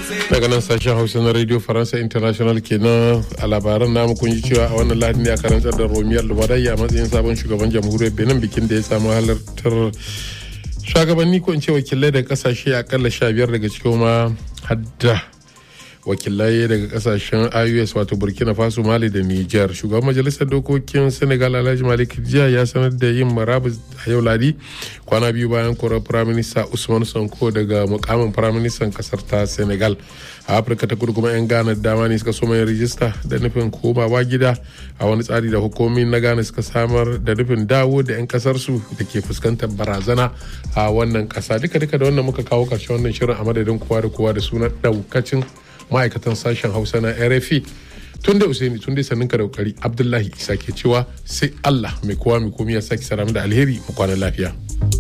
daga nan sashen hausa na radio faransa international kenan a labaran namu kun ji cewa a wannan lahadi ne a karantar da romiyar lubarai a matsayin sabon shugaban jamhuriyar benin bikin da ya samu halartar shugabanni ko in ce wakilai daga kasashe akalla sha biyar daga cikin ma hadda wakilai daga kasashen ios wato burkina faso mali da niger shugaban majalisar dokokin senegal alhaji malik jiya ya sanar da yin marabus a yau ladi kwana biyu bayan korar firaminista usman sanko daga mukamin firaministan kasar ta senegal a afirka ta kudu kuma 'yan ghana dama ne suka soma yin rijista da nufin komawa gida a wani tsari da hukumomin na ghana suka samar da nufin dawo da 'yan kasarsu da ke fuskantar barazana a wannan kasa duka duka da wannan muka kawo karshen wannan shirin a madadin kowa da kowa da sunan daukacin ma'aikatan sashen hausa na rfi tun da usaini tun da sannin ka da kokari abdullahi isa ke cewa sai allah mai kowa mai komi ya sake saramu da alheri mu kwana lafiya.